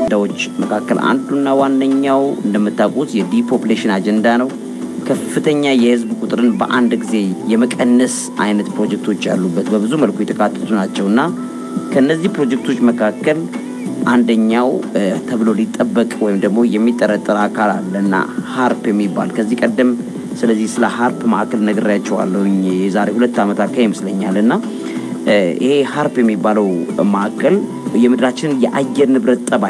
አጀንዳዎች መካከል አንዱና ዋነኛው እንደምታውቁት የዲፖፕሌሽን አጀንዳ ነው። ከፍተኛ የህዝብ ቁጥርን በአንድ ጊዜ የመቀነስ አይነት ፕሮጀክቶች ያሉበት በብዙ መልኩ የተካተቱ ናቸው እና ከነዚህ ፕሮጀክቶች መካከል አንደኛው ተብሎ ሊጠበቅ ወይም ደግሞ የሚጠረጠር አካል አለ እና ሀርፕ የሚባል ከዚህ ቀደም ስለዚህ ስለ ሀርፕ ማዕከል ነግሬያቸዋለሁኝ የዛሬ ሁለት ዓመት አካባቢ ይመስለኛል እና ይሄ ሀርፕ የሚባለው ማዕከል የምድራችንን የአየር ንብረት ጠባይ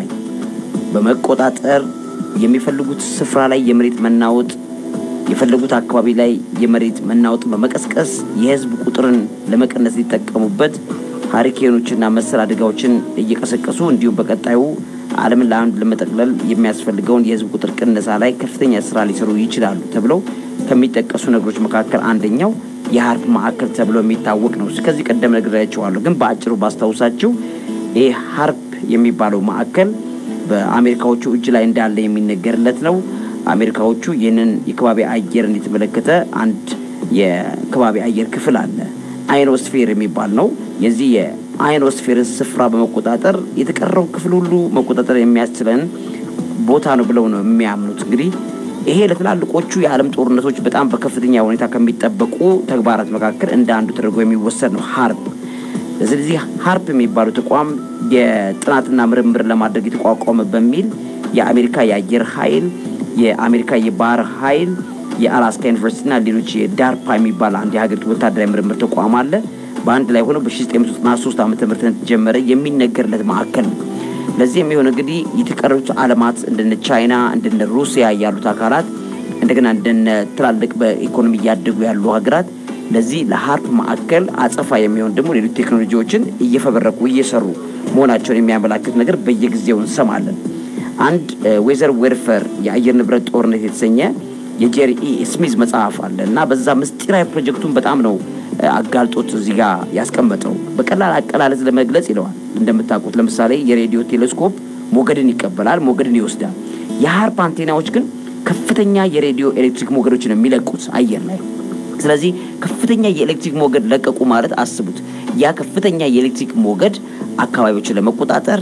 በመቆጣጠር የሚፈልጉት ስፍራ ላይ የመሬት መናወጥ የፈለጉት አካባቢ ላይ የመሬት መናወጥ በመቀስቀስ የህዝብ ቁጥርን ለመቀነስ ሊጠቀሙበት ሀሪኬኖችና መሰል አደጋዎችን እየቀሰቀሱ እንዲሁም በቀጣዩ ዓለምን ለአንድ ለመጠቅለል የሚያስፈልገውን የህዝብ ቁጥር ቅነሳ ላይ ከፍተኛ ስራ ሊሰሩ ይችላሉ ተብለው ከሚጠቀሱ ነገሮች መካከል አንደኛው የሀርፕ ማዕከል ተብሎ የሚታወቅ ነው። ከዚህ ቀደም ነግሬያቸዋለሁ፣ ግን በአጭሩ ባስታውሳችሁ ይህ ሀርፕ የሚባለው ማዕከል በአሜሪካዎቹ እጅ ላይ እንዳለ የሚነገርለት ነው። አሜሪካዎቹ ይህንን የከባቢ አየርን የተመለከተ አንድ የከባቢ አየር ክፍል አለ፣ አይኖስፌር የሚባል ነው። የዚህ የአይኖስፌርን ስፍራ በመቆጣጠር የተቀረው ክፍል ሁሉ መቆጣጠር የሚያስችለን ቦታ ነው ብለው ነው የሚያምኑት። እንግዲህ ይሄ ለትላልቆቹ የዓለም ጦርነቶች በጣም በከፍተኛ ሁኔታ ከሚጠበቁ ተግባራት መካከል እንደ አንዱ ተደርጎ የሚወሰድ ነው ሀርፕ። ስለዚህ ሀርፕ የሚባለው ተቋም የጥናትና ምርምር ለማድረግ የተቋቋመ በሚል የአሜሪካ የአየር ኃይል፣ የአሜሪካ የባህር ኃይል፣ የአላስካ ዩኒቨርሲቲና ሌሎች የዳርፓ የሚባል አንድ የሀገሪቱ ወታደራዊ ምርምር ተቋም አለ። በአንድ ላይ ሆነው በ1993 ዓ ም ተጀመረ የሚነገርለት ማዕከል ነው። ለዚህ የሚሆን እንግዲህ የተቀሩት ዓለማት እንደነ ቻይና እንደነ ሩሲያ ያሉት አካላት እንደገና እንደነ ትላልቅ በኢኮኖሚ እያደጉ ያሉ ሀገራት ለዚህ ለሀርፕ ማዕከል አጸፋ የሚሆን ደግሞ ሌሎች ቴክኖሎጂዎችን እየፈበረኩ እየሰሩ መሆናቸውን የሚያመላክት ነገር በየጊዜው እንሰማለን። አንድ ዌዘር ዌርፈር የአየር ንብረት ጦርነት የተሰኘ የጄሪ ኢ ስሚዝ መጽሐፍ አለ እና በዛ ምስጢራዊ ፕሮጀክቱን በጣም ነው አጋልጦት እዚህ ጋር ያስቀመጠው። በቀላል አቀላለጽ ለመግለጽ ይለዋል። እንደምታውቁት ለምሳሌ የሬዲዮ ቴሌስኮፕ ሞገድን ይቀበላል፣ ሞገድን ይወስዳል። የሀርፕ አንቴናዎች ግን ከፍተኛ የሬዲዮ ኤሌክትሪክ ሞገዶችን የሚለቁት አየር ላይ ስለዚህ ከፍተኛ የኤሌክትሪክ ሞገድ ለቀቁ ማለት አስቡት። ያ ከፍተኛ የኤሌክትሪክ ሞገድ አካባቢዎችን ለመቆጣጠር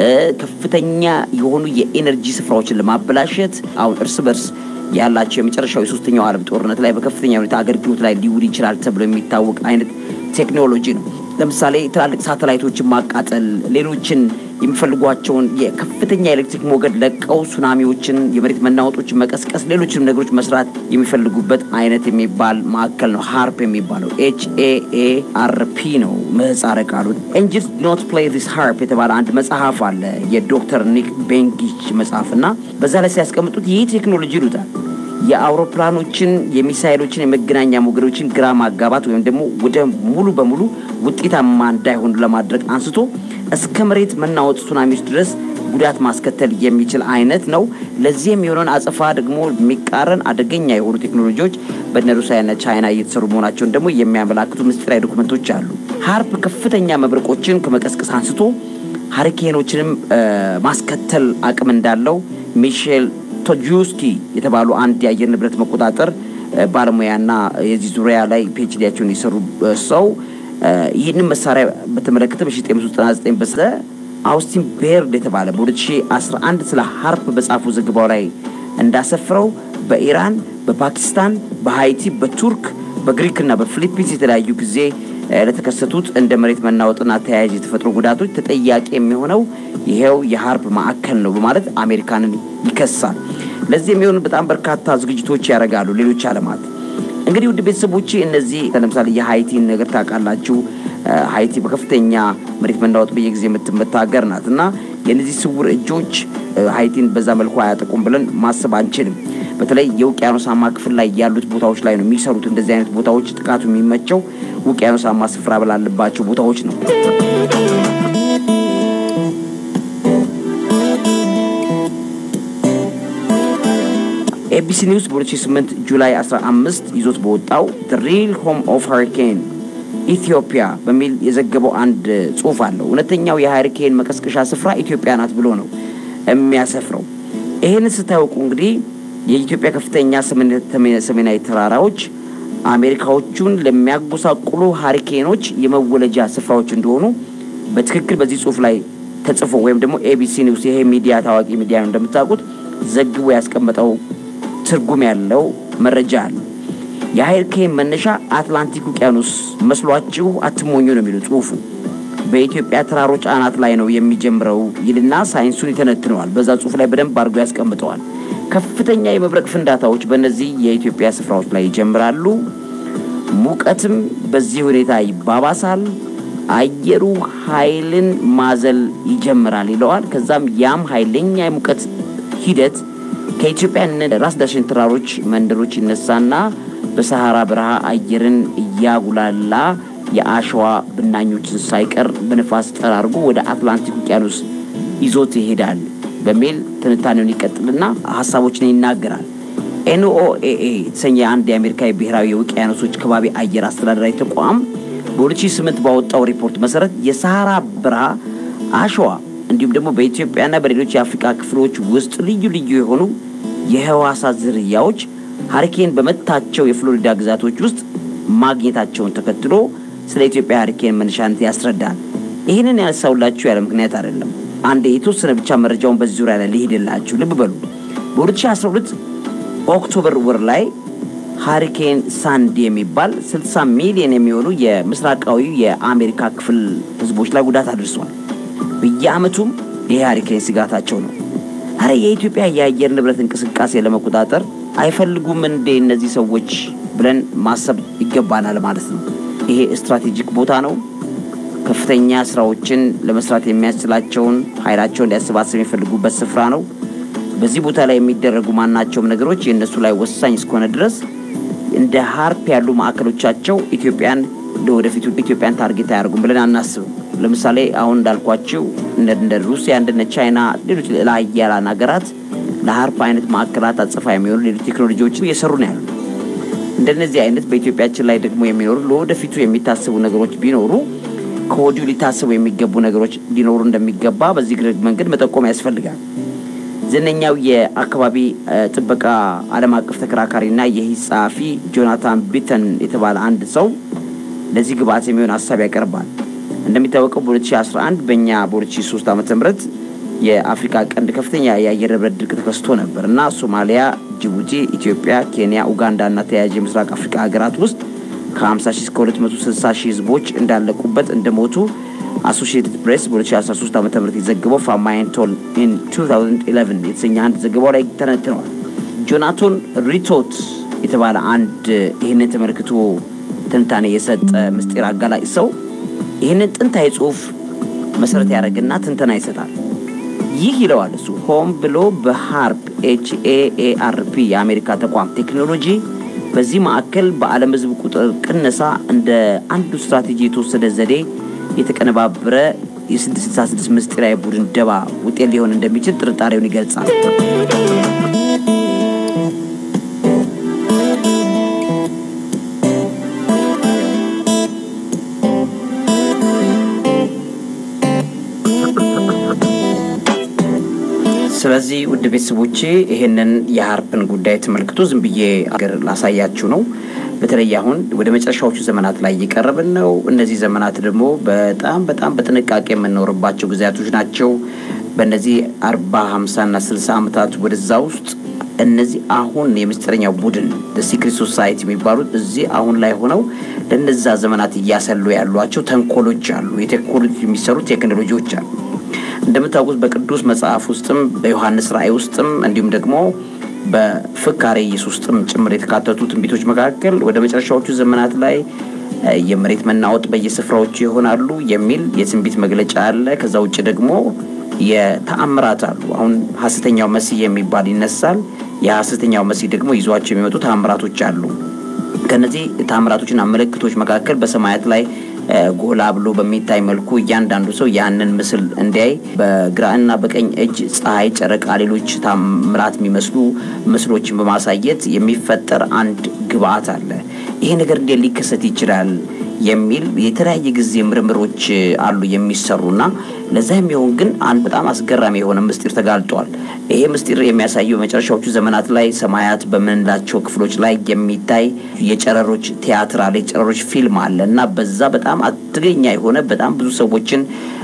ከፍተኛ የሆኑ የኤነርጂ ስፍራዎችን ለማበላሸት አሁን እርስ በርስ ያላቸው የመጨረሻው የሶስተኛው ዓለም ጦርነት ላይ በከፍተኛ ሁኔታ አገልግሎት ላይ ሊውል ይችላል ተብሎ የሚታወቅ አይነት ቴክኖሎጂ ነው። ለምሳሌ ትላልቅ ሳተላይቶችን ማቃጠል፣ ሌሎችን የሚፈልጓቸውን የከፍተኛ ኤሌክትሪክ ሞገድ ለቀው ሱናሚዎችን፣ የመሬት መናወጦችን መቀስቀስ፣ ሌሎችንም ነገሮች መስራት የሚፈልጉበት አይነት የሚባል ማዕከል ነው ሀርፕ የሚባለው ኤች ኤ ኤ አር ፒ ነው ምህጻረ ቃሉ። ኤንጅልስ ኖት ፕሌይ ዲስ ሃርፕ የተባለ አንድ መጽሐፍ አለ የዶክተር ኒክ ቤንጊች መጽሐፍ እና በዛ ላይ ሲያስቀምጡት ይህ ቴክኖሎጂ ይሉታል የአውሮፕላኖችን የሚሳይሎችን የመገናኛ ሞገዶችን ግራ ማጋባት ወይም ደግሞ ወደ ሙሉ በሙሉ ውጤታማ እንዳይሆኑ ለማድረግ አንስቶ እስከ መሬት መናወጥ ሱናሚዎች ድረስ ጉዳት ማስከተል የሚችል አይነት ነው። ለዚህ የሚሆነውን አጸፋ ደግሞ የሚቃረን አደገኛ የሆኑ ቴክኖሎጂዎች በነ ሩሲያና ቻይና እየተሰሩ መሆናቸውን ደግሞ የሚያመላክቱ ምስጢራዊ ዶክመንቶች አሉ። ሀርፕ ከፍተኛ መብረቆችን ከመቀስቀስ አንስቶ ሀሪኬኖችንም ማስከተል አቅም እንዳለው ሚሼል ቶጁስኪ የተባሉ አንድ የአየር ንብረት መቆጣጠር ባለሙያና የዚህ ዙሪያ ላይ ፒኤችዲያቸውን የሰሩ ሰው ይህንን መሳሪያ በተመለከተ በ1999 በስተ አውስቲን ቤርድ የተባለ በ2011 ስለ ሀርፕ በጻፉ ዘገባው ላይ እንዳሰፍረው በኢራን፣ በፓኪስታን፣ በሀይቲ፣ በቱርክ፣ በግሪክና በፊሊፒንስ የተለያዩ ጊዜ ለተከሰቱት እንደ መሬት መናወጥና ተያያዥ የተፈጥሮ ጉዳቶች ተጠያቂ የሚሆነው ይሄው የሀርፕ ማዕከል ነው በማለት አሜሪካንን ይከሳል። ለዚህ የሚሆኑ በጣም በርካታ ዝግጅቶች ያደርጋሉ ሌሎች ዓለማት። እንግዲህ ውድ ቤተሰቦች እነዚህ ለምሳሌ የሀይቲን ነገር ታውቃላችሁ። ሀይቲ በከፍተኛ መሬት መናወጥ በየጊዜ የምትመታ ሀገር ናት እና የእነዚህ ስውር እጆች ሀይቲን በዛ መልኩ አያጠቁም ብለን ማሰብ አንችልም። በተለይ የውቅያኖሳማ ክፍል ላይ ያሉት ቦታዎች ላይ ነው የሚሰሩት። እንደዚህ አይነት ቦታዎች ጥቃቱ የሚመቸው ውቅያኖሳማ ስፍራ ብላለባቸው ቦታዎች ነው። ኤቢሲ ኒውስ በ2008 ጁላይ 15 ይዞት በወጣው ሪል ሆም ኦፍ ሃሪኬን ኢትዮጵያ በሚል የዘገበው አንድ ጽሁፍ አለው። እውነተኛው የሃሪኬን መቀስቀሻ ስፍራ ኢትዮጵያ ናት ብሎ ነው የሚያሰፍረው። ይህንን ስታውቁ እንግዲህ የኢትዮጵያ ከፍተኛ ሰሜናዊ ተራራዎች አሜሪካዎቹን ለሚያጎሳቁሉ ሀሪኬኖች የመወለጃ ስፍራዎች እንደሆኑ በትክክል በዚህ ጽሁፍ ላይ ተጽፎ ወይም ደግሞ ኤቢሲ ኒውስ ይሄ ሚዲያ ታዋቂ ሚዲያ ነው እንደምታውቁት ዘግቦ ያስቀመጠው ትርጉም ያለው መረጃ አለ። የሀሪኬን መነሻ አትላንቲክ ውቅያኖስ መስሏችሁ አትሞኙ ነው የሚለው ጽሁፉ። በኢትዮጵያ ተራሮች አናት ላይ ነው የሚጀምረው ይልና ሳይንሱን ይተነትነዋል። በዛ ጽሁፍ ላይ በደንብ አድርጎ ያስቀምጠዋል። ከፍተኛ የመብረቅ ፍንዳታዎች በእነዚህ የኢትዮጵያ ስፍራዎች ላይ ይጀምራሉ። ሙቀትም በዚህ ሁኔታ ይባባሳል። አየሩ ኃይልን ማዘል ይጀምራል ይለዋል። ከዛም ያም ኃይለኛ የሙቀት ሂደት ከኢትዮጵያ ራስ ዳሽን ተራሮች መንደሮች ይነሳና በሰሐራ በረሃ አየርን እያጉላላ የአሸዋ ብናኞችን ሳይቀር በንፋስ ጠራርጎ ወደ አትላንቲክ ውቅያኖስ ይዞት ይሄዳል በሚል ትንታኔውን ይቀጥልና ሀሳቦችን ይናገራል። ኤንኦኤኤ የተሰኘ አንድ የአሜሪካ ብሔራዊ የውቅያኖሶች ከባቢ አየር አስተዳደራዊ ተቋም በ2008 ባወጣው ሪፖርት መሰረት የሰሐራ በረሃ አሸዋ እንዲሁም ደግሞ በኢትዮጵያና በሌሎች የአፍሪካ ክፍሎች ውስጥ ልዩ ልዩ የሆኑ የህዋሳት ዝርያዎች ሀሪኬን በመታቸው የፍሎሪዳ ግዛቶች ውስጥ ማግኘታቸውን ተከትሎ ስለ ኢትዮጵያ ሀሪኬን መነሻነት ያስረዳል። ይህንን ያነሳውላችሁ ያለ ምክንያት አይደለም። አንድ የተወሰነ ብቻ መረጃውን በዚህ ዙሪያ ላይ ልሂድላችሁ። ልብ በሉ በ2012 ኦክቶበር ወር ላይ ሃሪኬን ሳንዲ የሚባል 60 ሚሊዮን የሚሆኑ የምስራቃዊ የአሜሪካ ክፍል ህዝቦች ላይ ጉዳት አድርሷል። በየአመቱም ይሄ ሃሪኬን ስጋታቸው ነው። አረ የኢትዮጵያ የአየር ንብረት እንቅስቃሴ ለመቆጣጠር አይፈልጉም እንዴ እነዚህ ሰዎች ብለን ማሰብ ይገባናል ማለት ነው። ይሄ ስትራቴጂክ ቦታ ነው። ከፍተኛ ስራዎችን ለመስራት የሚያስችላቸውን ኃይላቸውን ሊያሰባስብ የሚፈልጉበት ስፍራ ነው። በዚህ ቦታ ላይ የሚደረጉ ማናቸውም ነገሮች የእነሱ ላይ ወሳኝ እስከሆነ ድረስ እንደ ሀርፕ ያሉ ማዕከሎቻቸው ኢትዮጵያን ለወደፊቱ ኢትዮጵያን ታርጌት አያደርጉም ብለን አናስብም። ለምሳሌ አሁን እንዳልኳቸው እንደ ሩሲያ እንደነ ቻይና፣ ሌሎች ለሀያላን ሀገራት ለሀርፕ አይነት ማዕከላት አጽፋ የሚሆኑ ሌሎች ቴክኖሎጂዎችን እየሰሩ ነው ያሉ። እንደነዚህ አይነት በኢትዮጵያችን ላይ ደግሞ የሚኖሩ ለወደፊቱ የሚታሰቡ ነገሮች ቢኖሩ ከወዲሁ ሊታሰቡ የሚገቡ ነገሮች ሊኖሩ እንደሚገባ በዚህ መንገድ መጠቆም ያስፈልጋል። ዝነኛው የአካባቢ ጥበቃ ዓለም አቀፍ ተከራካሪና የሂስ ጸሐፊ ጆናታን ቢተን የተባለ አንድ ሰው ለዚህ ግብአት የሚሆን ሀሳብ ያቀርባል። እንደሚታወቀው በ2011 በእኛ በ2003 ዓ ም የአፍሪካ ቀንድ ከፍተኛ የአየር ንብረት ድርቅ ተከስቶ ነበር እና ሶማሊያ፣ ጅቡቲ፣ ኢትዮጵያ፣ ኬንያ፣ ኡጋንዳ እና ተያያዥ የምስራቅ አፍሪካ ሀገራት ውስጥ ከ50 ሺህ እስከ 260 ሺህ ህዝቦች እንዳለቁበት እንደሞቱ አሶሺየትድ ፕሬስ በ2013 ዓ ም የዘገበው ፋማይን ቶል ኢን 2011 የተሰኘ አንድ ዘገባው ላይ ተነትነዋል። ጆናቶን ሪቶት የተባለ አንድ ይህንን ተመልክቶ ትንታኔ የሰጠ ምስጢር አጋላጭ ሰው ይህንን ጥንታዊ ጽሁፍ መሰረት ያደረግና ትንተና ይሰጣል። ይህ ይለዋል እሱ ሆም ብሎ በሃርፕ ኤችኤኤአርፒ የአሜሪካ ተቋም ቴክኖሎጂ በዚህ ማዕከል በዓለም ህዝብ ቁጥር ቅነሳ እንደ አንዱ ስትራቴጂ የተወሰደ ዘዴ የተቀነባበረ የ666 ምስጢራዊ ቡድን ደባ ውጤት ሊሆን እንደሚችል ጥርጣሬውን ይገልጻል። ስለዚህ ውድ ቤተሰቦቼ ይሄንን የሀርፕን ጉዳይ ተመልክቶ ዝም ብዬ አገር ላሳያችሁ ነው። በተለይ አሁን ወደ መጨረሻዎቹ ዘመናት ላይ እየቀረብን ነው። እነዚህ ዘመናት ደግሞ በጣም በጣም በጥንቃቄ የምንኖርባቸው ጊዜያቶች ናቸው። በእነዚህ አርባ ሀምሳ እና ስልሳ ዓመታት ወደዛ ውስጥ እነዚህ አሁን የምስጢረኛው ቡድን ሲክሬት ሶሳይቲ የሚባሉት እዚህ አሁን ላይ ሆነው ለነዛ ዘመናት እያሰሉ ያሏቸው ተንኮሎች አሉ። የቴክኖሎጂ የሚሰሩ ቴክኖሎጂዎች አሉ። እንደምታውቁት በቅዱስ መጽሐፍ ውስጥም በዮሐንስ ራእይ ውስጥም እንዲሁም ደግሞ በፍካሬ ኢየሱስ ውስጥም ጭምር የተካተቱ ትንቢቶች መካከል ወደ መጨረሻዎቹ ዘመናት ላይ የመሬት መናወጥ በየስፍራዎቹ ይሆናሉ የሚል የትንቢት መግለጫ አለ። ከዛ ውጭ ደግሞ የተአምራት አሉ። አሁን ሐሰተኛው መሲህ የሚባል ይነሳል። የሐሰተኛው መሲህ ደግሞ ይዟቸው የሚመጡ ተአምራቶች አሉ። ከነዚህ ተአምራቶችና ምልክቶች መካከል በሰማያት ላይ ጎላ ብሎ በሚታይ መልኩ እያንዳንዱ ሰው ያንን ምስል እንዲያይ በግራና በቀኝ እጅ ፀሐይ፣ ጨረቃ፣ ሌሎች ታምራት የሚመስሉ ምስሎችን በማሳየት የሚፈጠር አንድ ግብአት አለ። ይሄ ነገር እንዴት ሊከሰት ይችላል የሚል የተለያየ ጊዜ ምርምሮች አሉ የሚሰሩና ለዛ የሚሆን ግን አንድ በጣም አስገራሚ የሆነ ምስጢር ተጋልጧል። ይሄ ምስጢር የሚያሳየው በመጨረሻዎቹ ዘመናት ላይ ሰማያት በምንላቸው ክፍሎች ላይ የሚታይ የጨረሮች ቲያትር አለ፣ የጨረሮች ፊልም አለ እና በዛ በጣም አደገኛ የሆነ በጣም ብዙ ሰዎችን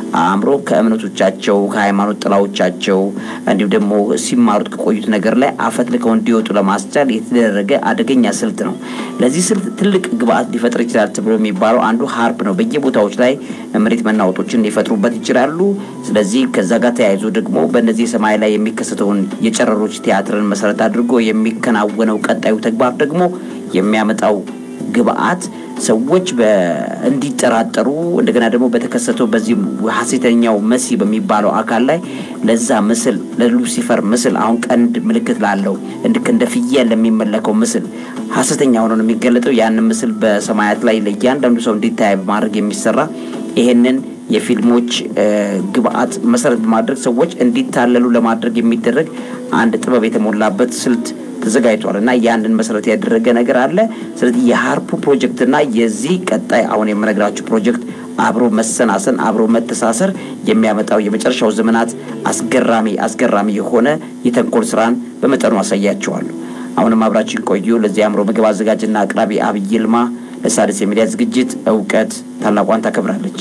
አእምሮ ከእምነቶቻቸው ከሃይማኖት ጥላዎቻቸው እንዲሁም ደግሞ ሲማሩት ከቆዩት ነገር ላይ አፈትልከው እንዲወጡ ለማስቻል የተደረገ አደገኛ ስልት ነው። ለዚህ ስልት ትልቅ ግብአት ሊፈጥር ይችላል ተብሎ የሚባለው አንዱ ሀርፕ ነው። በየቦታዎች ላይ መሬት መናወጦችን ሊፈጥሩበት ይችላሉ። ስለዚህ ከዛ ጋር ተያይዞ ደግሞ በእነዚህ ሰማይ ላይ የሚከሰተውን የጨረሮች ቲያትርን መሰረት አድርጎ የሚከናወነው ቀጣዩ ተግባር ደግሞ የሚያመጣው ግብአት ሰዎች እንዲጠራጠሩ እንደገና ደግሞ በተከሰተው በዚህ ሀሴተኛው መሲ በሚባለው አካል ላይ ለዛ ምስል ለሉሲፈር ምስል አሁን ቀንድ ምልክት ላለው እንድክ እንደ ፍየል ለሚመለከው ምስል ሀሰተኛ ሆኖ ነው የሚገለጠው። ያንን ምስል በሰማያት ላይ ለእያንዳንዱ ሰው እንዲታይ በማድረግ የሚሰራ ይሄንን የፊልሞች ግብአት መሰረት በማድረግ ሰዎች እንዲታለሉ ለማድረግ የሚደረግ አንድ ጥበብ የተሞላበት ስልት ተዘጋጅቷል እና ያንን መሰረት ያደረገ ነገር አለ። ስለዚህ የሀርፑ ፕሮጀክት እና የዚህ ቀጣይ አሁን የምነግራችሁ ፕሮጀክት አብሮ መሰናሰን አብሮ መተሳሰር የሚያመጣው የመጨረሻው ዘመናት አስገራሚ አስገራሚ የሆነ የተንኮል ስራን በመጠኑ አሳያቸዋለሁ። አሁንም አብራችን ቆዩ። ለዚህ አእምሮ ምግብ አዘጋጅና አቅራቢ አብይ ይልማ ለሣድስ የሚዲያ ዝግጅት እውቀት ታላቋን ታከብራለች።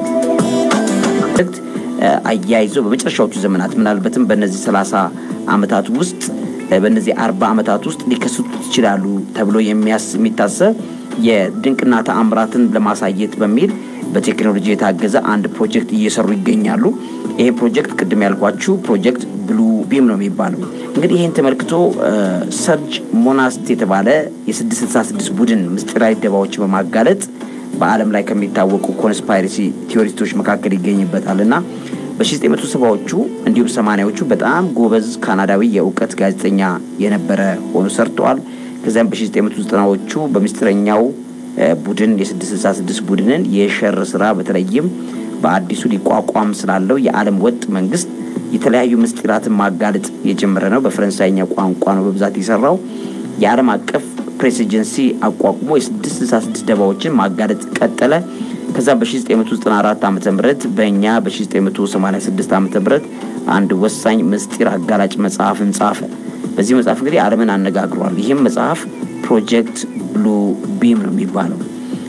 አያይዞ በመጨረሻዎቹ ዘመናት ምናልባትም በእነዚህ ሰላሳ አመታት ውስጥ በእነዚህ አርባ አመታት ውስጥ ሊከሰቱ ይችላሉ ተብሎ የሚታሰብ የድንቅና ተአምራትን ለማሳየት በሚል በቴክኖሎጂ የታገዘ አንድ ፕሮጀክት እየሰሩ ይገኛሉ። ይሄ ፕሮጀክት ቅድም ያልኳችሁ ፕሮጀክት ብሉ ቢም ነው የሚባለው። እንግዲህ ይህን ተመልክቶ ሰርጅ ሞናስት የተባለ የ666 ቡድን ምስጢራዊ ደባዎችን በማጋለጥ በዓለም ላይ ከሚታወቁ ኮንስፓይረሲ ቲዎሪስቶች መካከል ይገኝበታል እና በ1970ዎቹ እንዲሁም ሰማኒያዎቹ በጣም ጎበዝ ካናዳዊ የእውቀት ጋዜጠኛ የነበረ ሆኖ ሰርተዋል። ከዚያም በ1990ዎቹ በምስጢረኛው ቡድን የ666 ቡድንን የሸር ስራ በተለይም በአዲሱ ሊቋቋም ስላለው የዓለም ወጥ መንግስት የተለያዩ ምስጢራትን ማጋለጥ የጀመረ ነው። በፈረንሳይኛ ቋንቋ ነው በብዛት የሰራው። የዓለም አቀፍ ፕሬስ ኤጀንሲ አቋቁሞ የ666 ደባዎችን ማጋለጥ ቀጠለ። ከዛ በ1994 ዓ ም በእኛ በ1986 ዓ ም አንድ ወሳኝ ምስጢር አጋላጭ መጽሐፍን ጻፈ። በዚህ መጽሐፍ እንግዲህ ዓለምን አነጋግሯል። ይህም መጽሐፍ ፕሮጀክት ብሉ ቢም ነው የሚባለው።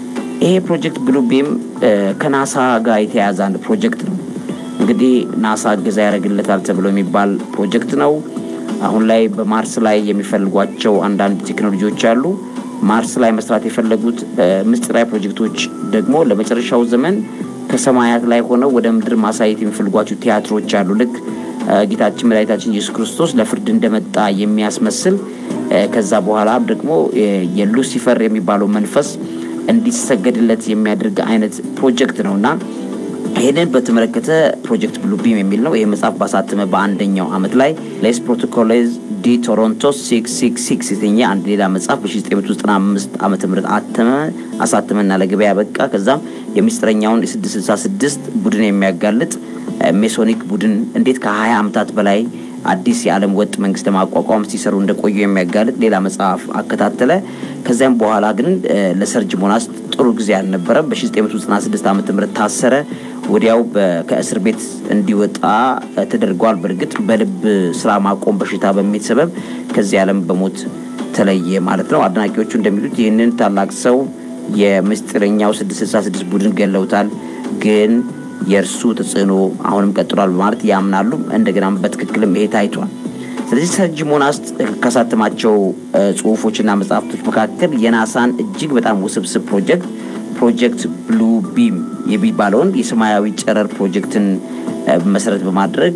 ይሄ ፕሮጀክት ብሉ ቢም ከናሳ ጋር የተያያዘ አንድ ፕሮጀክት ነው። እንግዲህ ናሳ እገዛ ያደርግለታል ተብሎ የሚባል ፕሮጀክት ነው። አሁን ላይ በማርስ ላይ የሚፈልጓቸው አንዳንድ ቴክኖሎጂዎች አሉ። ማርስ ላይ መስራት የፈለጉት ምስጢራዊ ፕሮጀክቶች ደግሞ ለመጨረሻው ዘመን ከሰማያት ላይ ሆነው ወደ ምድር ማሳየት የሚፈልጓቸው ቲያትሮች አሉ። ልክ ጌታችን መድኃኒታችን ኢየሱስ ክርስቶስ ለፍርድ እንደመጣ የሚያስመስል ከዛ በኋላ ደግሞ የሉሲፈር የሚባለው መንፈስ እንዲሰገድለት የሚያደርግ አይነት ፕሮጀክት ነው እና ይህንን በተመለከተ ፕሮጀክት ብሉ ቢም የሚል ነው። ይህ መጽሐፍ ባሳተመ በአንደኛው አመት ላይ ሌስ ፕሮቶኮሌዝ ዲ ቶሮንቶ ሲክስ ሲክስ ሲክስ የተኘ አንድ ሌላ መጽሐፍ በ1995 ዓመተ ምህረት አተመ አሳተመና ለገበያ በቃ። ከዛም የሚስጥረኛውን የ666 ቡድን የሚያጋልጥ ሜሶኒክ ቡድን እንዴት ከ20 ዓመታት በላይ አዲስ የዓለም ወጥ መንግስት ለማቋቋም ሲሰሩ እንደቆዩ የሚያጋልጥ ሌላ መጽሐፍ አከታተለ። ከዚያም በኋላ ግን ለሰርጅ ሞናስ ጥሩ ጊዜ አልነበረም። በ1996 ዓ ም ታሰረ። ወዲያው ከእስር ቤት እንዲወጣ ተደርጓል። በእርግጥ በልብ ስራ ማቆም በሽታ በሚል ሰበብ ከዚህ ዓለም በሞት ተለየ ማለት ነው። አድናቂዎቹ እንደሚሉት ይህንን ታላቅ ሰው የምስጢረኛው 666 ቡድን ገለውታል ግን የእርሱ ተጽዕኖ አሁንም ቀጥሏል በማለት ያምናሉ። እንደገናም በትክክልም ይሄ ታይቷል። ስለዚህ ሰርጅ ሞናስት ካሳተማቸው ጽሁፎችና መጽሐፍቶች መካከል የናሳን እጅግ በጣም ውስብስብ ፕሮጀክት ፕሮጀክት ብሉ ቢም የሚባለውን የሰማያዊ ጨረር ፕሮጀክትን መሰረት በማድረግ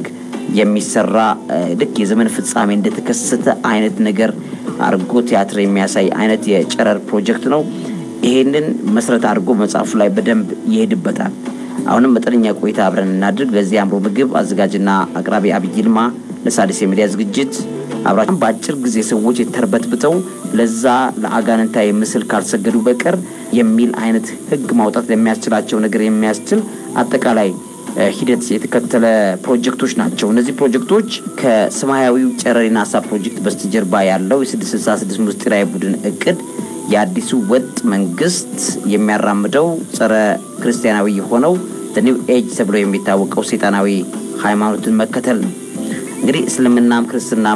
የሚሰራ ልክ የዘመን ፍጻሜ እንደተከሰተ አይነት ነገር አድርጎ ቲያትር የሚያሳይ አይነት የጨረር ፕሮጀክት ነው። ይሄንን መሰረት አድርጎ መጽሐፉ ላይ በደንብ ይሄድበታል። አሁንም መጠነኛ ቆይታ አብረን እናድርግ። ለዚህ አእምሮ ምግብ አዘጋጅና አቅራቢ አብይ ይልማ ለሣድስ የሚዲያ ዝግጅት አብራችን በአጭር ጊዜ ሰዎች የተርበትብተው ለዛ ለአጋንንታዊ ምስል ካልሰገዱ በቀር የሚል አይነት ሕግ ማውጣት ለሚያስችላቸው ነገር የሚያስችል አጠቃላይ ሂደት የተከተለ ፕሮጀክቶች ናቸው። እነዚህ ፕሮጀክቶች ከሰማያዊው ጨረር ናሳ ፕሮጀክት በስተጀርባ ያለው የ666 ምስጢራዊ ቡድን እቅድ የአዲሱ ወጥ መንግስት የሚያራምደው ጸረ ክርስቲያናዊ የሆነው ኒው ኤጅ ተብሎ የሚታወቀው ሴጣናዊ ሃይማኖትን መከተል ነው። እንግዲህ እስልምናም ክርስትናም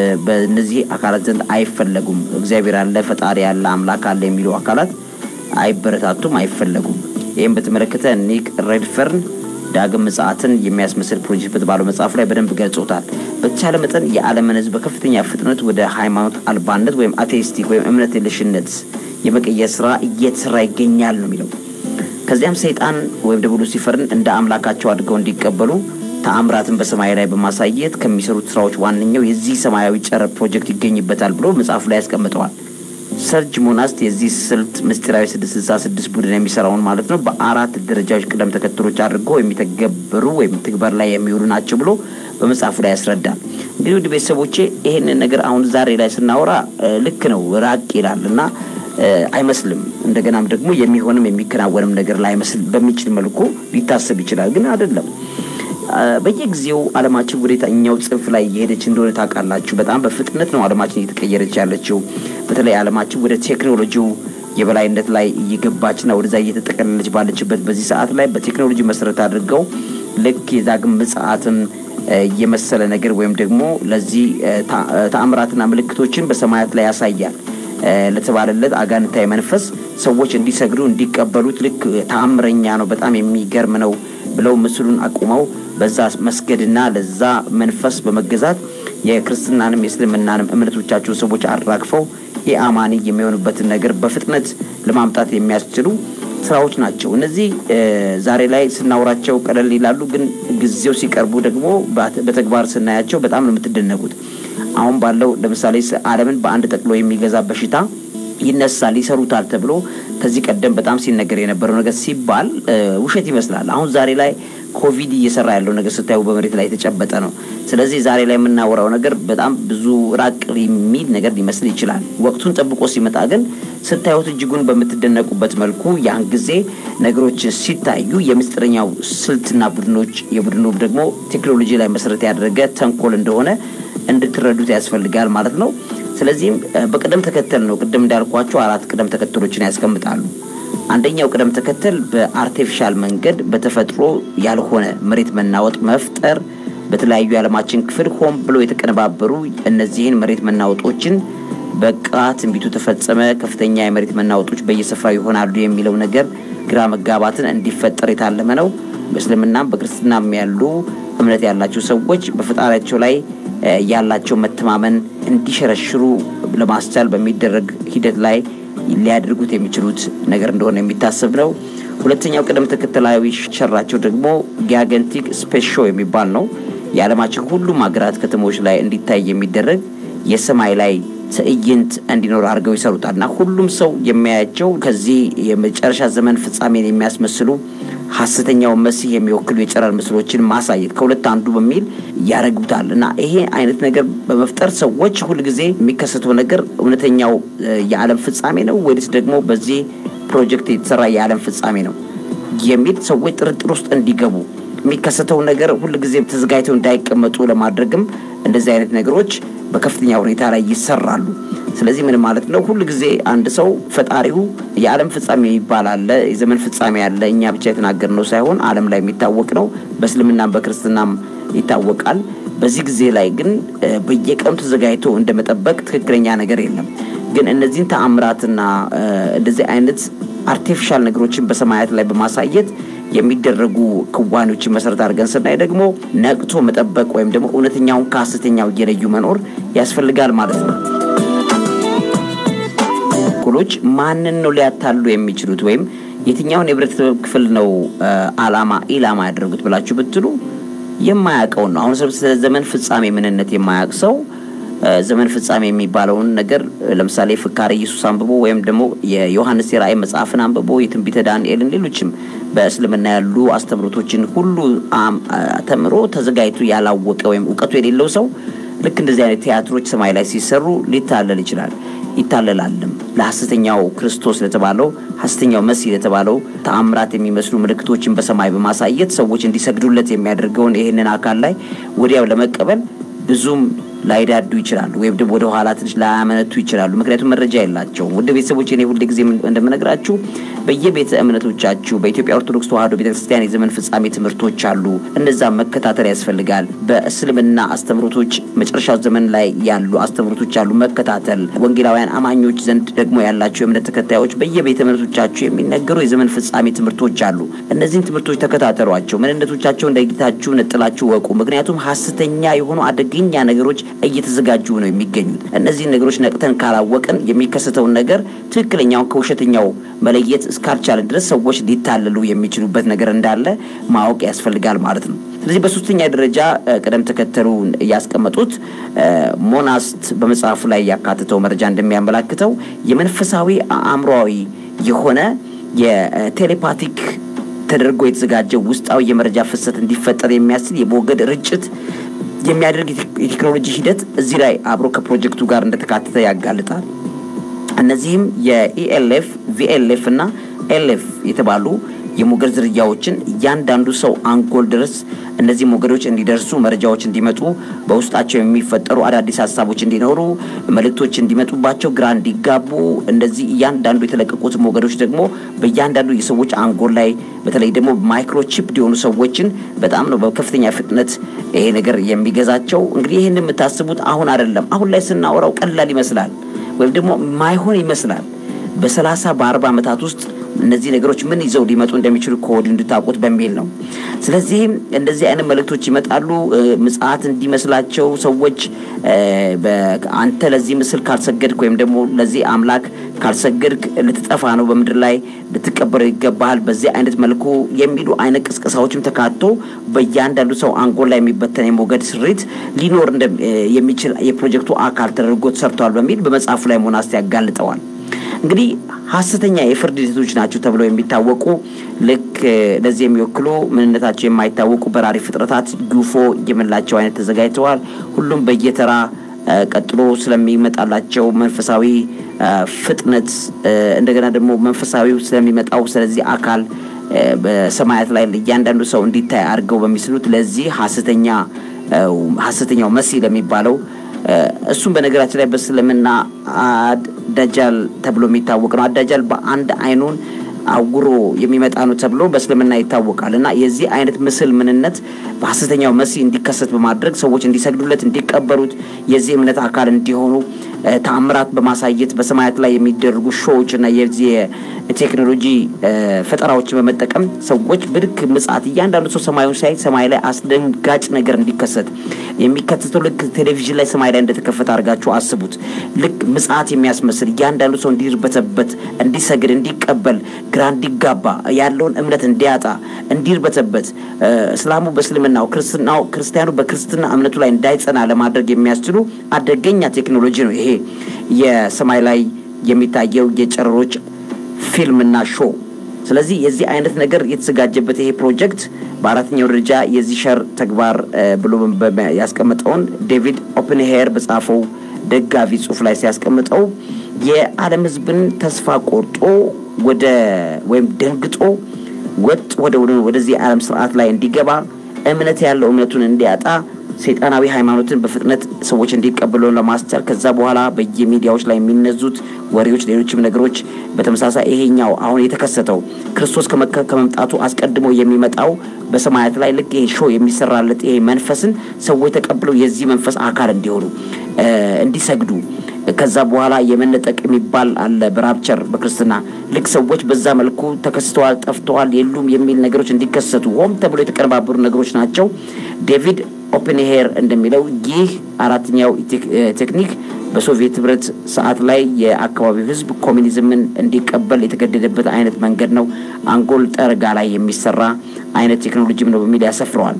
በእነዚህ አካላት ዘንድ አይፈለጉም። እግዚአብሔር አለ፣ ፈጣሪ አለ፣ አምላክ አለ የሚሉ አካላት አይበረታቱም፣ አይፈለጉም። ይህም በተመለከተ ኒክ ሬድፈርን ዳግም ምጽአትን የሚያስመስል ፕሮጀክት በተባለው መጽሐፍ ላይ በደንብ ገልጾታል። በተቻለ መጠን የዓለምን ሕዝብ በከፍተኛ ፍጥነት ወደ ሃይማኖት አልባነት ወይም አቴይስቲክ ወይም እምነት የለሽነት የመቀየር ስራ እየተሰራ ይገኛል ነው የሚለው። ከዚያም ሰይጣን ወይም ደግሞ ሉሲፈርን እንደ አምላካቸው አድርገው እንዲቀበሉ ተአምራትን በሰማይ ላይ በማሳየት ከሚሰሩት ስራዎች ዋነኛው የዚህ ሰማያዊ ጨረር ፕሮጀክት ይገኝበታል ብሎ መጽሐፉ ላይ ያስቀምጠዋል። ሰርጅ ሞናስት የዚህ ስልት ምስጢራዊ ስድስት ስልሳ ስድስት ቡድን የሚሰራውን ማለት ነው በአራት ደረጃዎች ቅደም ተከተሎች አድርገው የሚተገበሩ ወይም ትግበር ላይ የሚውሉ ናቸው ብሎ በመጽሐፉ ላይ ያስረዳል። እንግዲህ ውድ ቤተሰቦቼ ይህንን ነገር አሁን ዛሬ ላይ ስናወራ ልክ ነው ራቅ ይላል እና አይመስልም። እንደገናም ደግሞ የሚሆንም የሚከናወንም ነገር ላይመስል በሚችል መልኩ ሊታሰብ ይችላል፣ ግን አይደለም። በየጊዜው ዓለማችን ወደ የትኛው ጽንፍ ላይ እየሄደች እንደሆነ ታውቃላችሁ። በጣም በፍጥነት ነው ዓለማችን እየተቀየረች ያለችው። በተለይ ዓለማችን ወደ ቴክኖሎጂው የበላይነት ላይ እየገባችና ወደዛ እየተጠቀለለች ባለችበት በዚህ ሰዓት ላይ በቴክኖሎጂ መሰረት አድርገው ልክ የዳግም ምጽአትን የመሰለ ነገር ወይም ደግሞ ለዚህ ተአምራትና ምልክቶችን በሰማያት ላይ ያሳያል ለተባለለት አጋንንታዊ መንፈስ ሰዎች እንዲሰግዱ እንዲቀበሉት ልክ ተአምረኛ ነው፣ በጣም የሚገርም ነው ብለው ምስሉን አቁመው በዛ መስገድና ለዛ መንፈስ በመገዛት የክርስትናንም የእስልምናንም እምነቶቻቸውን ሰዎች አራግፈው የአማኒ የሚሆኑበትን ነገር በፍጥነት ለማምጣት የሚያስችሉ ስራዎች ናቸው። እነዚህ ዛሬ ላይ ስናወራቸው ቀለል ይላሉ፣ ግን ጊዜው ሲቀርቡ ደግሞ በተግባር ስናያቸው በጣም ነው የምትደነቁት። አሁን ባለው ለምሳሌ ዓለምን በአንድ ጠቅሎ የሚገዛ በሽታ ይነሳል፣ ይሰሩታል ተብሎ ከዚህ ቀደም በጣም ሲነገር የነበረው ነገር ሲባል ውሸት ይመስላል። አሁን ዛሬ ላይ ኮቪድ እየሰራ ያለው ነገር ስታዩ በመሬት ላይ የተጨበጠ ነው። ስለዚህ ዛሬ ላይ የምናወራው ነገር በጣም ብዙ ራቅ የሚል ነገር ሊመስል ይችላል። ወቅቱን ጠብቆ ሲመጣ ግን ስታዩት እጅጉን በምትደነቁበት መልኩ ያን ጊዜ ነገሮች ሲታዩ የምስጢረኛው ስልትና ቡድኖች የቡድኑ ደግሞ ቴክኖሎጂ ላይ መሰረት ያደረገ ተንኮል እንደሆነ እንድትረዱት ያስፈልጋል ማለት ነው። ስለዚህም በቅደም ተከተል ነው። ቅድም እንዳልኳቸው አራት ቅደም ተከተሎችን ያስቀምጣሉ። አንደኛው ቅደም ተከተል በአርቲፊሻል መንገድ በተፈጥሮ ያልሆነ መሬት መናወጥ መፍጠር፣ በተለያዩ የዓለማችን ክፍል ሆን ብሎ የተቀነባበሩ እነዚህን መሬት መናወጦችን በቃ ትንቢቱ ተፈጸመ፣ ከፍተኛ የመሬት መናወጦች በየስፍራው ይሆናሉ የሚለው ነገር ግራ መጋባትን እንዲፈጠር የታለመ ነው። በእስልምናም በክርስትናም ያሉ እምነት ያላቸው ሰዎች በፈጣሪያቸው ላይ ያላቸው መተማመን እንዲሸረሽሩ ለማስቻል በሚደረግ ሂደት ላይ ሊያደርጉት የሚችሉት ነገር እንደሆነ የሚታሰብ ነው። ሁለተኛው ቅደም ተከተላዊ ሸራቸው ደግሞ ጊጋንቲክ ስፔስ ሾው የሚባል ነው። የዓለማችን ሁሉም ሀገራት ከተሞች ላይ እንዲታይ የሚደረግ የሰማይ ላይ ትዕይንት እንዲኖር አድርገው ይሰሩታል እና ሁሉም ሰው የሚያያቸው ከዚህ የመጨረሻ ዘመን ፍጻሜን የሚያስመስሉ ሀሰተኛው መሲህ የሚወክሉ የጨረር ምስሎችን ማሳየት ከሁለት አንዱ በሚል ያደረጉታል እና ይሄ አይነት ነገር በመፍጠር ሰዎች ሁልጊዜ የሚከሰተው ነገር እውነተኛው የዓለም ፍጻሜ ነው ወይስ ደግሞ በዚህ ፕሮጀክት የተሰራ የዓለም ፍጻሜ ነው የሚል ሰዎች ጥርጥር ውስጥ እንዲገቡ የሚከሰተው ነገር ሁልጊዜ ተዘጋጅተው እንዳይቀመጡ ለማድረግም እንደዚህ አይነት ነገሮች በከፍተኛ ሁኔታ ላይ ይሰራሉ። ስለዚህ ምን ማለት ነው? ሁል ጊዜ አንድ ሰው ፈጣሪው የዓለም ፍጻሜ የሚባል አለ፣ የዘመን ፍጻሜ አለ። እኛ ብቻ የተናገርነው ሳይሆን ዓለም ላይ የሚታወቅ ነው። በእስልምናም በክርስትናም ይታወቃል። በዚህ ጊዜ ላይ ግን በየቀኑ ተዘጋጅቶ እንደመጠበቅ ትክክለኛ ነገር የለም። ግን እነዚህን ተአምራትና እንደዚህ አይነት አርቲፊሻል ነገሮችን በሰማያት ላይ በማሳየት የሚደረጉ ክዋኔዎችን መሰረት አድርገን ስናይ ደግሞ ነቅቶ መጠበቅ ወይም ደግሞ እውነተኛውን ከሀሰተኛው እየለዩ መኖር ያስፈልጋል ማለት ነው። ኩሎች ማንን ነው ሊያታሉ የሚችሉት ወይም የትኛውን የህብረተሰብ ክፍል ነው አላማ ኢላማ ያደረጉት ብላችሁ ብትሉ የማያውቀውን ነው። አሁን ስለ ዘመን ፍጻሜ ምንነት የማያውቅ ሰው ዘመን ፍጻሜ የሚባለውን ነገር ለምሳሌ ፍካሬ ኢየሱስ አንብቦ ወይም ደግሞ የዮሐንስ የራእይ መጽሐፍን አንብቦ የትንቢተ ዳንኤልን ሌሎችም በእስልምና ያሉ አስተምሮቶችን ሁሉ ተምሮ ተዘጋጅቶ ያላወቀ ወይም እውቀቱ የሌለው ሰው ልክ እንደዚህ አይነት ቲያትሮች ሰማይ ላይ ሲሰሩ ሊታለል ይችላል። ይታለላልም። ለሐሰተኛው ክርስቶስ ለተባለው ሐሰተኛው መሲህ ለተባለው ተአምራት የሚመስሉ ምልክቶችን በሰማይ በማሳየት ሰዎች እንዲሰግዱለት የሚያደርገውን ይህንን አካል ላይ ወዲያው ለመቀበል ብዙም ላይዳዱ ይችላሉ፣ ወይም ደግሞ ወደ ኋላ ትንሽ ላያመነቱ ይችላሉ። ምክንያቱም መረጃ የላቸውም። ውድ ቤተሰቦች እኔ ሁል ጊዜ እንደምነግራችሁ በየቤተ እምነቶቻችሁ በኢትዮጵያ ኦርቶዶክስ ተዋሕዶ ቤተክርስቲያን የዘመን ፍጻሜ ትምህርቶች አሉ። እነዛም መከታተል ያስፈልጋል። በእስልምና አስተምሮቶች መጨረሻው ዘመን ላይ ያሉ አስተምሮቶች አሉ፣ መከታተል። ወንጌላውያን አማኞች ዘንድ ደግሞ ያላቸው የእምነት ተከታዮች በየቤተ እምነቶቻችሁ የሚነገሩ የዘመን ፍጻሜ ትምህርቶች አሉ። እነዚህን ትምህርቶች ተከታተሏቸው። ምንነቶቻቸው እንደጌታችሁ ነጥላችሁ ወቁ። ምክንያቱም ሀሰተኛ የሆኑ አደገኛ ነገሮች እየተዘጋጁ ነው የሚገኙት። እነዚህን ነገሮች ነቅተን ካላወቅን የሚከሰተውን ነገር ትክክለኛውን ከውሸተኛው መለየት እስካልቻለን ድረስ ሰዎች ሊታለሉ የሚችሉበት ነገር እንዳለ ማወቅ ያስፈልጋል ማለት ነው። ስለዚህ በሶስተኛ ደረጃ ቅደም ተከተሉ ያስቀመጡት ሞናስት በመጽሐፉ ላይ ያካትተው መረጃ እንደሚያመላክተው የመንፈሳዊ አእምሯዊ የሆነ የቴሌፓቲክ ተደርጎ የተዘጋጀ ውስጣዊ የመረጃ ፍሰት እንዲፈጠር የሚያስችል የሞገድ ርጭት የሚያደርግ የቴክኖሎጂ ሂደት እዚህ ላይ አብሮ ከፕሮጀክቱ ጋር እንደተካተተ ያጋልጣል። እነዚህም የኢኤልኤፍ ቪኤልኤፍ እና ኤልኤፍ የተባሉ የሞገድ ዝርያዎችን እያንዳንዱ ሰው አንጎል ድረስ እነዚህ ሞገዶች እንዲደርሱ መረጃዎች እንዲመጡ በውስጣቸው የሚፈጠሩ አዳዲስ ሀሳቦች እንዲኖሩ መልእክቶች እንዲመጡባቸው ግራ እንዲጋቡ እንደዚህ እያንዳንዱ የተለቀቁት ሞገዶች ደግሞ በእያንዳንዱ የሰዎች አንጎል ላይ በተለይ ደግሞ ማይክሮቺፕ የሆኑ ሰዎችን በጣም ነው በከፍተኛ ፍጥነት ይሄ ነገር የሚገዛቸው። እንግዲህ ይህን የምታስቡት አሁን አይደለም። አሁን ላይ ስናወራው ቀላል ይመስላል ወይም ደግሞ ማይሆን ይመስላል። በሰላሳ በአርባ ዓመታት ውስጥ እነዚህ ነገሮች ምን ይዘው ሊመጡ እንደሚችሉ ከወዲሁ እንድታውቁት በሚል ነው። ስለዚህም እንደዚህ አይነት መልእክቶች ይመጣሉ። ምጽአት እንዲመስላቸው ሰዎች አንተ ለዚህ ምስል ካልሰገድክ ወይም ደግሞ ለዚህ አምላክ ካልሰገድክ ልትጠፋ ነው፣ በምድር ላይ ልትቀበረው ይገባሃል፣ በዚህ አይነት መልኩ የሚሉ አይነት ቅስቀሳዎችም ተካቶ በእያንዳንዱ ሰው አንጎል ላይ የሚበተን የሞገድ ስሪት ሊኖር የሚችል የፕሮጀክቱ አካል ተደርጎ ተሰርቷል በሚል በመጽሐፉ ላይ ሞናስት ያጋልጠዋል። እንግዲህ ሀሰተኛ የፍርድ ሂደቶች ናቸው ተብለው የሚታወቁ ልክ ለዚህ የሚወክሉ ምንነታቸው የማይታወቁ በራሪ ፍጥረታት ጉፎ የምንላቸው አይነት ተዘጋጅተዋል። ሁሉም በየተራ ቀጥሎ ስለሚመጣላቸው መንፈሳዊ ፍጥነት እንደገና ደግሞ መንፈሳዊ ስለሚመጣው ስለዚህ አካል በሰማያት ላይ እያንዳንዱ ሰው እንዲታይ አድርገው በሚስሉት ለዚህ ሀሰተኛ ሀሰተኛው መሲህ ለሚባለው እሱም በነገራችን ላይ በእስልምና አዳጃል ተብሎ የሚታወቅ ነው። አዳጃል በአንድ አይኑን አውሮ የሚመጣ ነው ተብሎ በእስልምና ይታወቃል እና የዚህ አይነት ምስል ምንነት በሀሰተኛው መሲህ እንዲከሰት በማድረግ ሰዎች እንዲሰግዱለት፣ እንዲቀበሉት የዚህ እምነት አካል እንዲሆኑ ተአምራት በማሳየት በሰማያት ላይ የሚደረጉ ሾዎች እና የዚህ ቴክኖሎጂ ፈጠራዎችን በመጠቀም ሰዎች ብድክ ምጽአት እያንዳንዱ ሰው ሰማዩን ሲያይ ሰማይ ላይ አስደንጋጭ ነገር እንዲከሰት የሚከሰተው ልክ ቴሌቪዥን ላይ ሰማይ ላይ እንደተከፈተ አድርጋችሁ አስቡት። ልክ ምጽአት የሚያስመስል እያንዳንዱ ሰው እንዲርበተበት፣ እንዲሰግድ፣ እንዲቀበል፣ ግራ እንዲጋባ፣ ያለውን እምነት እንዲያጣ፣ እንዲርበተበት፣ እስላሙ በእስልምናው ክርስትናው ክርስቲያኑ በክርስትና እምነቱ ላይ እንዳይጸና ለማድረግ የሚያስችሉ አደገኛ ቴክኖሎጂ ነው ይሄ የሰማይ ላይ የሚታየው የጨረሮች ፊልምና ሾው። ስለዚህ የዚህ አይነት ነገር የተዘጋጀበት ይሄ ፕሮጀክት በአራተኛው ደረጃ የዚህ ሸር ተግባር ብሎ ያስቀመጠውን ዴቪድ ኦፕንሄር በጻፈው ደጋፊ ጽሑፍ ላይ ሲያስቀምጠው የዓለም ሕዝብን ተስፋ ቆርጦ ወደ ወይም ደንግጦ ወጥ ወደ ወደዚህ የዓለም ስርዓት ላይ እንዲገባ እምነት ያለው እምነቱን እንዲያጣ ሰይጣናዊ ሃይማኖትን በፍጥነት ሰዎች እንዲቀበሉ ለማስቻል ከዛ በኋላ በየሚዲያዎች ላይ የሚነዙት ወሬዎች፣ ሌሎችም ነገሮች በተመሳሳይ ይሄኛው አሁን የተከሰተው ክርስቶስ ከመምጣቱ አስቀድሞ የሚመጣው በሰማያት ላይ ልክ ይሄ ሾው የሚሰራለት ይሄ መንፈስን ሰዎች ተቀብለው የዚህ መንፈስ አካል እንዲሆኑ እንዲሰግዱ ከዛ በኋላ የመነጠቅ የሚባል አለ በራፕቸር በክርስትና ልክ ሰዎች በዛ መልኩ ተከስተዋል፣ ጠፍተዋል፣ የሉም የሚል ነገሮች እንዲከሰቱ ሆም ተብሎ የተቀነባበሩ ነገሮች ናቸው። ዴቪድ ኦፕንሄር እንደሚለው ይህ አራተኛው ቴክኒክ በሶቪየት ህብረት ሰዓት ላይ የአካባቢው ህዝብ ኮሚኒዝምን እንዲቀበል የተገደደበት አይነት መንገድ ነው። አንጎል ጠረጋ ላይ የሚሰራ አይነት ቴክኖሎጂም ነው በሚል ያሰፍረዋል።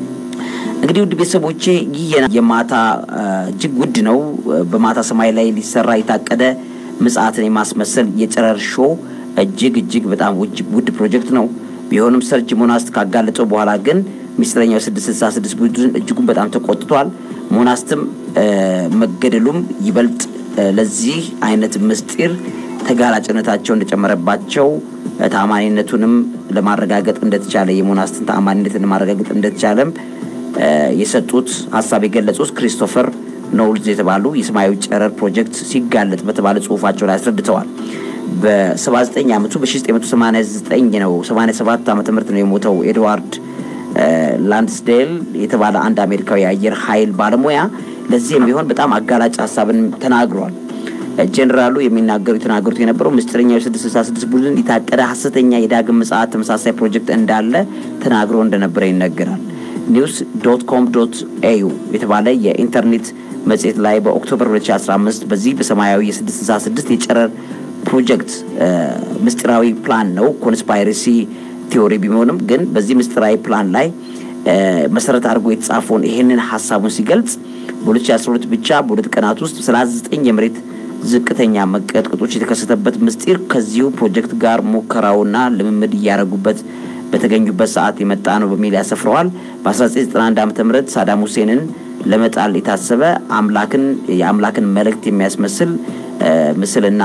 እንግዲህ ውድ ቤተሰቦቼ ይህ የማታ እጅግ ውድ ነው። በማታ ሰማይ ላይ ሊሰራ የታቀደ ምጽአትን የማስመሰል የጨረር ሾው እጅግ እጅግ በጣም ውድ ፕሮጀክት ነው። ቢሆንም ሰርጅ ሞናስት ካጋለጠው በኋላ ግን ሚስጥረኛው ስድስት ስልሳ ስድስት ቡድን እጅጉን በጣም ተቆጥቷል። ሞናስትም መገደሉም ይበልጥ ለዚህ አይነት ምስጢር ተጋላጭነታቸው እንደጨመረባቸው ታማኒነቱንም ለማረጋገጥ እንደተቻለ የሞናስትን ታማኒነትን ለማረጋገጥ እንደተቻለም የሰጡት ሀሳብ የገለጹት ክሪስቶፈር ኖውልዝ የተባሉ የሰማያዊ ጨረር ፕሮጀክት ሲጋለጥ በተባለ ጽሁፋቸው ላይ አስረድተዋል። በ79 ዓመቱ በ1989 ነው 87 ዓመተ ምህረት ነው የሞተው ኤድዋርድ ላንድስዴል የተባለ አንድ አሜሪካዊ የአየር ኃይል ባለሙያ ለዚህ የሚሆን በጣም አጋላጭ ሀሳብን ተናግሯል። ጄኔራሉ የሚናገሩ የተናገሩት የነበረው ምስጢረኛው የስድስት ስልሳ ስድስት ቡድን የታቀደ ሀሰተኛ የዳግም ምጽአት ተመሳሳይ ፕሮጀክት እንዳለ ተናግሮ እንደነበረ ይነገራል። ኒውስ ዶት ኮም ዶት ኤዩ የተባለ የኢንተርኔት መጽሔት ላይ በኦክቶበር 2015 በዚህ በሰማያዊ የስድስት ስልሳ ስድስት የጨረር ፕሮጀክት ምስጢራዊ ፕላን ነው ኮንስፓይረሲ ቲዎሪ ቢሆንም ግን በዚህ ምስጢራዊ ፕላን ላይ መሰረት አድርጎ የተጻፈውን ይሄንን ሀሳቡን ሲገልጽ በ2012 ብቻ በሁለት ቀናት ውስጥ 39 የመሬት ዝቅተኛ መቀጥቀጦች የተከሰተበት ምስጢር ከዚሁ ፕሮጀክት ጋር ሙከራውና ልምምድ እያደረጉበት በተገኙበት ሰዓት የመጣ ነው በሚል ያሰፍረዋል። በ1991 ዓ ም ሳዳም ሁሴንን ለመጣል የታሰበ አምላክን የአምላክን መልእክት የሚያስመስል ምስልና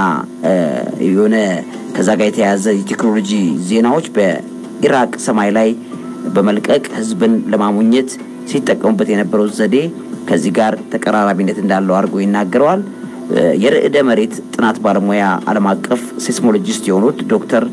የሆነ ከዛ ጋር የተያያዘ የቴክኖሎጂ ዜናዎች በኢራቅ ሰማይ ላይ በመልቀቅ ህዝብን ለማሙኘት ሲጠቀሙበት የነበረው ዘዴ ከዚህ ጋር ተቀራራቢነት እንዳለው አድርጎ ይናገረዋል። የርዕደ መሬት ጥናት ባለሙያ ዓለም አቀፍ ሴስሞሎጂስት የሆኑት ዶክተር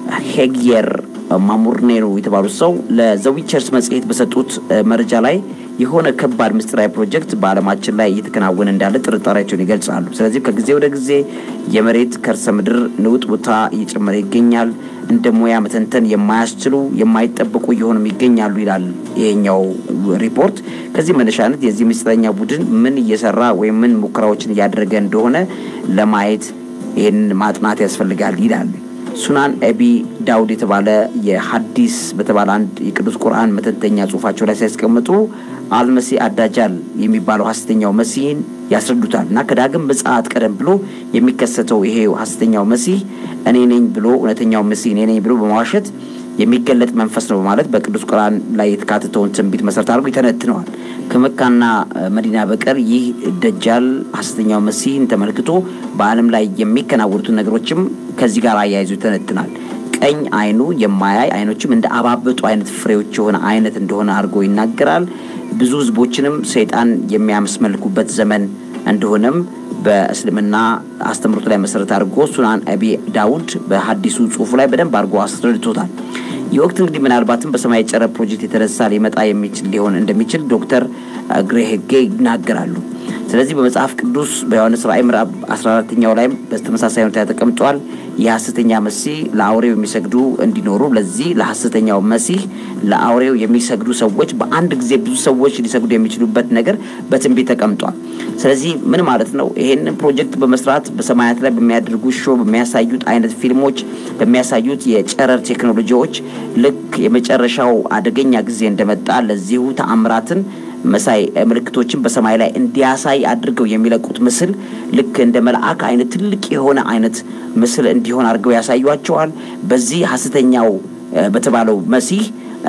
ሄግየር ማሙርኔሮ የተባሉት ሰው ለዘዊቸርስ መጽሔት በሰጡት መረጃ ላይ የሆነ ከባድ ምስጢራዊ ፕሮጀክት በዓለማችን ላይ እየተከናወነ እንዳለ ጥርጣሬያቸውን ይገልጻሉ። ስለዚህ ከጊዜ ወደ ጊዜ የመሬት ከርሰ ምድር ንውጥ ቦታ እየጨመረ ይገኛል። እንደ ሙያ መተንተን የማያስችሉ የማይጠበቁ እየሆኑም ይገኛሉ ይላል ይሄኛው ሪፖርት። ከዚህ መነሻነት የዚህ ምስጢረኛ ቡድን ምን እየሰራ ወይም ምን ሙከራዎችን እያደረገ እንደሆነ ለማየት ይህን ማጥናት ያስፈልጋል ይላል። ሱናን ኤቢ ዳውድ የተባለ የሀዲስ በተባለ አንድ የቅዱስ ቁርአን መተንተኛ ጽሁፋቸው ላይ ሲያስቀምጡ አልመሲ አዳጃል የሚባለው ሀሰተኛው መሲህን ያስረዱታል እና ከዳግም ምጽአት ቀደም ብሎ የሚከሰተው ይሄ ሀሰተኛው መሲህ እኔ ነኝ ብሎ እውነተኛው መሲህ እኔ ነኝ ብሎ በማዋሸት የሚገለጥ መንፈስ ነው በማለት በቅዱስ ቁርአን ላይ የተካተተውን ትንቢት መሰረት አድርጎ ይተነትነዋል። ከመካና መዲና በቀር ይህ ደጃል ሀሰተኛው መሲህን ተመልክቶ በዓለም ላይ የሚከናወኑትን ነገሮችም ከዚህ ጋር አያይዞ ይተነትናል። ቀኝ አይኑ የማያይ አይኖችም እንደ አባበጡ አይነት ፍሬዎች የሆነ አይነት እንደሆነ አድርጎ ይናገራል። ብዙ ህዝቦችንም ሰይጣን የሚያስመልኩበት ዘመን እንደሆነም በእስልምና አስተምሮቱ ላይ መሰረት አድርጎ ሱናን አቢ ዳውድ በሀዲሱ ጽሁፉ ላይ በደንብ አድርጎ አስረድቶታል። ይህ ወቅት እንግዲህ ምናልባትም በሰማይ ጨረር ፕሮጀክት የተነሳ ሊመጣ የሚችል ሊሆን እንደሚችል ዶክተር ግሬሄጌ ይናገራሉ። ስለዚህ በመጽሐፍ ቅዱስ በዮሐንስ ራእይ ምዕራፍ 14ኛው ላይም በተመሳሳይ ሁኔታ ተቀምጧል። የሐሰተኛ መሲህ ለአውሬው የሚሰግዱ እንዲኖሩ ለዚህ ለሐሰተኛው መሲህ ለአውሬው የሚሰግዱ ሰዎች በአንድ ጊዜ ብዙ ሰዎች ሊሰግዱ የሚችሉበት ነገር በትንቢት ተቀምጧል። ስለዚህ ምን ማለት ነው? ይሄንን ፕሮጀክት በመስራት በሰማያት ላይ በሚያደርጉ ሾ በሚያሳዩት አይነት ፊልሞች በሚያሳዩት የጨረር ቴክኖሎጂዎች ልክ የመጨረሻው አደገኛ ጊዜ እንደመጣ ለዚሁ ተአምራትን መሳይ ምልክቶችን በሰማይ ላይ እንዲያሳይ አድርገው የሚለቁት ምስል ልክ እንደ መልአክ አይነት ትልቅ የሆነ አይነት ምስል እንዲሆን አድርገው ያሳዩቸዋል። በዚህ ሐሰተኛው በተባለው መሲህ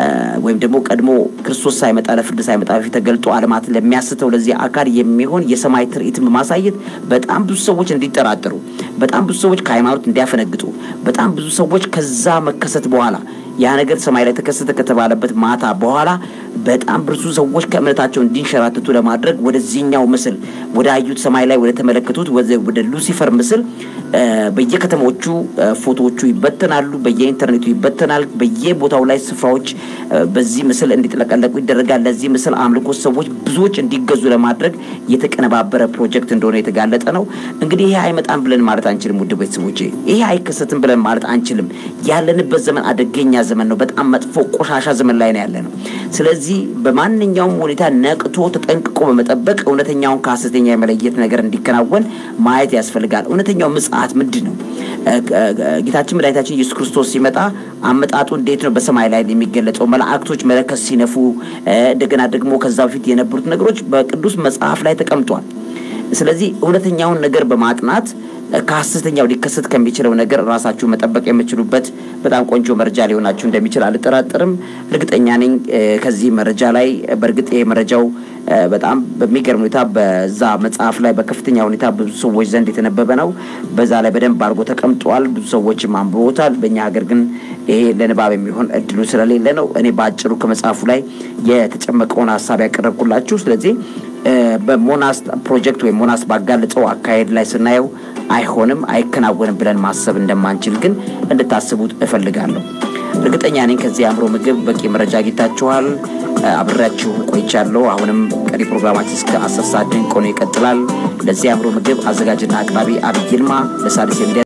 ወይም ደግሞ ቀድሞ ክርስቶስ ሳይመጣ ለፍርድ ሳይመጣ በፊት ተገልጦ ዓለማትን ለሚያስተው ለዚህ አካል የሚሆን የሰማይ ትርኢትን በማሳየት በጣም ብዙ ሰዎች እንዲጠራጠሩ፣ በጣም ብዙ ሰዎች ከሃይማኖት እንዲያፈነግጡ፣ በጣም ብዙ ሰዎች ከዛ መከሰት በኋላ ያ ነገር ሰማይ ላይ ተከሰተ ከተባለበት ማታ በኋላ በጣም ብዙ ሰዎች ከእምነታቸው እንዲንሸራተቱ ለማድረግ ወደዚህኛው ምስል ወደ አዩት ሰማይ ላይ ወደ ተመለከቱት ወደ ሉሲፈር ምስል በየከተሞቹ ፎቶዎቹ ይበተናሉ፣ በየኢንተርኔቱ ይበተናል። በየቦታው ላይ ስፍራዎች በዚህ ምስል እንዲጥለቀለቁ ይደረጋል። ለዚህ ምስል አምልኮ ሰዎች ብዙዎች እንዲገዙ ለማድረግ የተቀነባበረ ፕሮጀክት እንደሆነ የተጋለጠ ነው። እንግዲህ ይሄ አይመጣም ብለን ማለት አንችልም። ውድ ቤተሰቦቼ ይሄ አይከሰትም ብለን ማለት አንችልም። ያለንበት ዘመን አደገኛ ዘመን ነው። በጣም መጥፎ ቆሻሻ ዘመን ላይ ነው ያለ ነው። ስለዚህ በማንኛውም ሁኔታ ነቅቶ ተጠንቅቆ በመጠበቅ እውነተኛውን ከሀሰተኛ የመለየት ነገር እንዲከናወን ማየት ያስፈልጋል። እውነተኛው ምጽአት ምንድን ነው? ጌታችን መድኃኒታችን ኢየሱስ ክርስቶስ ሲመጣ አመጣጡ እንዴት ነው? በሰማይ ላይ የሚገለጸው መላእክቶች መለከት ሲነፉ፣ እንደገና ደግሞ ከዛ በፊት የነበሩት ነገሮች በቅዱስ መጽሐፍ ላይ ተቀምጧል። ስለዚህ እውነተኛውን ነገር በማጥናት ከሀሰተኛው ሊከሰት ከሚችለው ነገር ራሳችሁ መጠበቅ የምችሉበት በጣም ቆንጆ መረጃ ሊሆናችሁ እንደሚችል አልጠራጠርም። እርግጠኛ ነኝ ከዚህ መረጃ ላይ በእርግጥ ይሄ መረጃው በጣም በሚገርም ሁኔታ በዛ መጽሐፍ ላይ በከፍተኛ ሁኔታ ብዙ ሰዎች ዘንድ የተነበበ ነው። በዛ ላይ በደንብ አድርጎ ተቀምጧል። ብዙ ሰዎችም አንብቦታል። በእኛ ሀገር ግን ይሄ ለንባብ የሚሆን እድሉ ስለሌለ ነው እኔ በአጭሩ ከመጽሐፉ ላይ የተጨመቀውን ሀሳብ ያቀረብኩላችሁ። ስለዚህ በሞናስ ፕሮጀክት ወይም ሞናስ ባጋለጸው አካሄድ ላይ ስናየው አይሆንም፣ አይከናወንም ብለን ማሰብ እንደማንችል ግን እንድታስቡት እፈልጋለሁ። እርግጠኛ ነኝ ከዚህ የአእምሮ ምግብ በቂ መረጃ አግኝታችኋል። አብሬያችሁ ቆይቻለሁ። አሁንም ቀሪ ፕሮግራማችን እስከ አስር ሰዓት ድንቅ ሆኖ ይቀጥላል። ለዚህ የአእምሮ ምግብ አዘጋጅና አቅራቢ አብይ ይልማ ለሣድስ